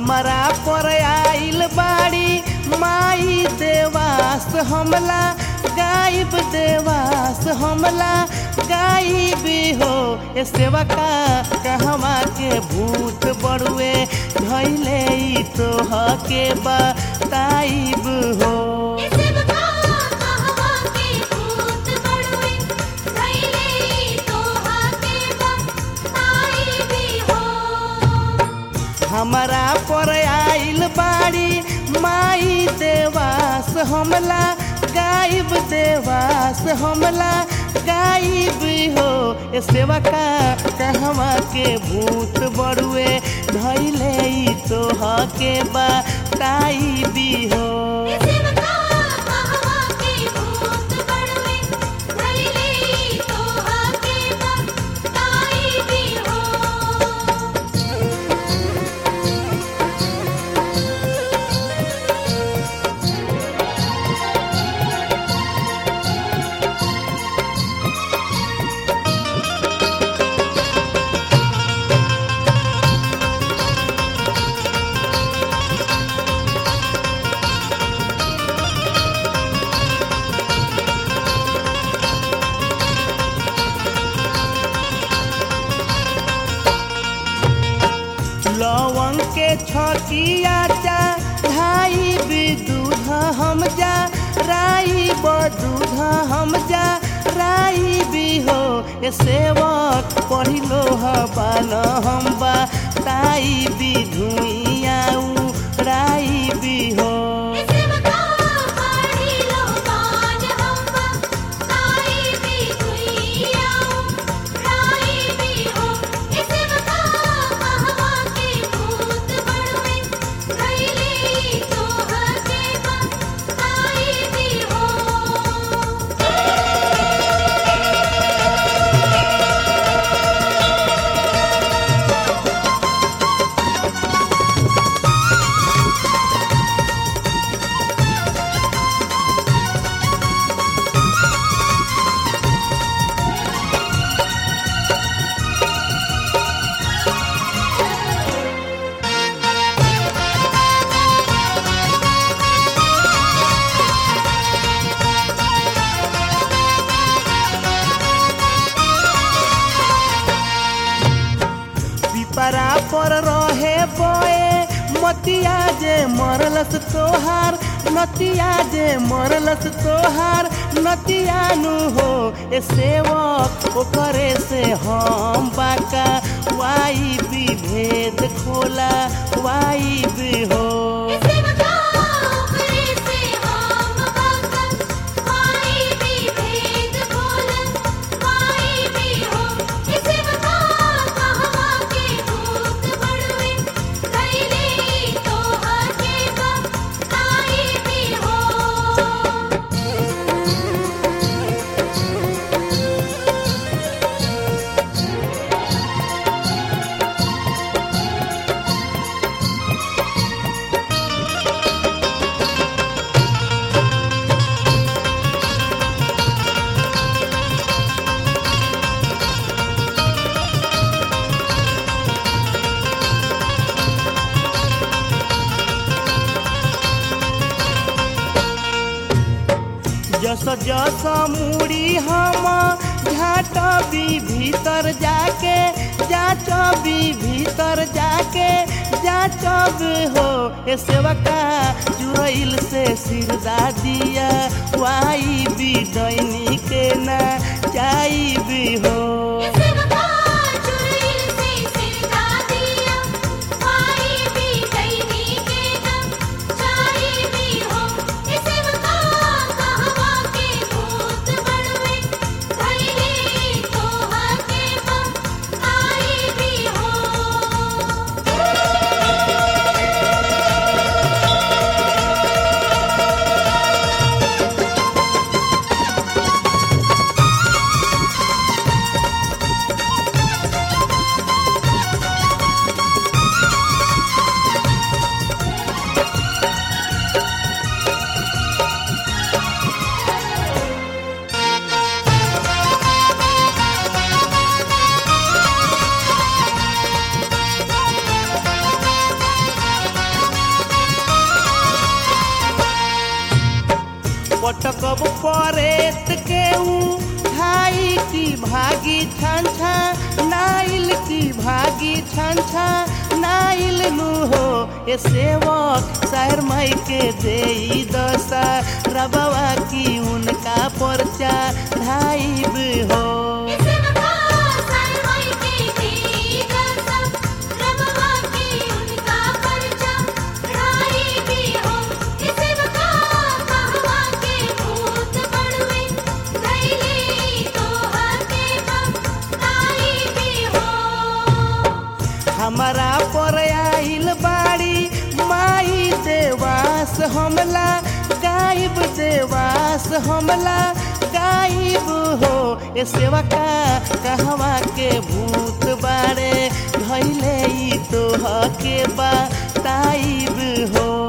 हमारा पर आइल बाड़ी माई देवास हमला गायब देवास हमला गायबी हो ए सेवा का कहवा के भूत बड़ुए धैले ई तो के बताइब हो इसे बता कहवा के भूत बड़ुए धैले तो हाथे बताई भी हो हमारा पर आइल बाड़ी माई देवास हमला गायब देवास हमला गायब हो ए सेवा का कहवा के भूत बड़ुए धैले ई तो के बताइबी हो इसे बता कहवा के भूत बड़ुए धैले तो हाथे बताई भी हो लवंग के छकिया चा ढाई भी दूध हम जा राई ब दूध हम जा राई भी हो ए सेवक पढ़िलो हबान हम बा ताई भी धुइया राई भी हो इसे बता पढ़ी लो बाज हम ताई भी दुइया राई भी हो इसे बता कहवा के भूत बड़ुए धैले तो हाथे बताई भी हो पिपरा पर रहे बोए मतिया जे मरलस तोहार नतिया जे मरलस तोहार नतिया नु हो ए सेवक ओकरे से हम बाका वाई भी भेद खोला वाई भी हो इसे बता करे से हम बकन पाई भी भेद बोलन पाई भी हो इसे बता कहवा के भूत बड़ुए धैले तो हाथे बताई भी हो जस जस मुड़ी हम झाट भी भीतर जाके जाच भी भीतर जाके जाच हो ए सेवका जुरैल से सिरदा दिया वाई भी दैनी के ना जाई भी हो इसे बता चुड़ैल से सिरका दिया पाई भी दैनी के दम चाई भी हो इसे बता कहवा के भूत बड़ुए धैले तो हाथे बताई भी हो ए भागी छन छा नाइल की भागी छन छा नाइल नु हो ए सेवक शहर माई के दे दशा रबवा की उनका परचा ढाइब हो इसे बता सरवाई के दी दसम रबवा के उनका परचा ढाई भी हो इसे बता कहवा के भूत पड़वे धैले तो हते बम ताई भी हो हमारा पर आइल बाड़ी माई देवास हमला गायब देवास हमला गायब हो ए सेवा का कहवा के भूत बाड़े धैले ई तो के बा ताइब हो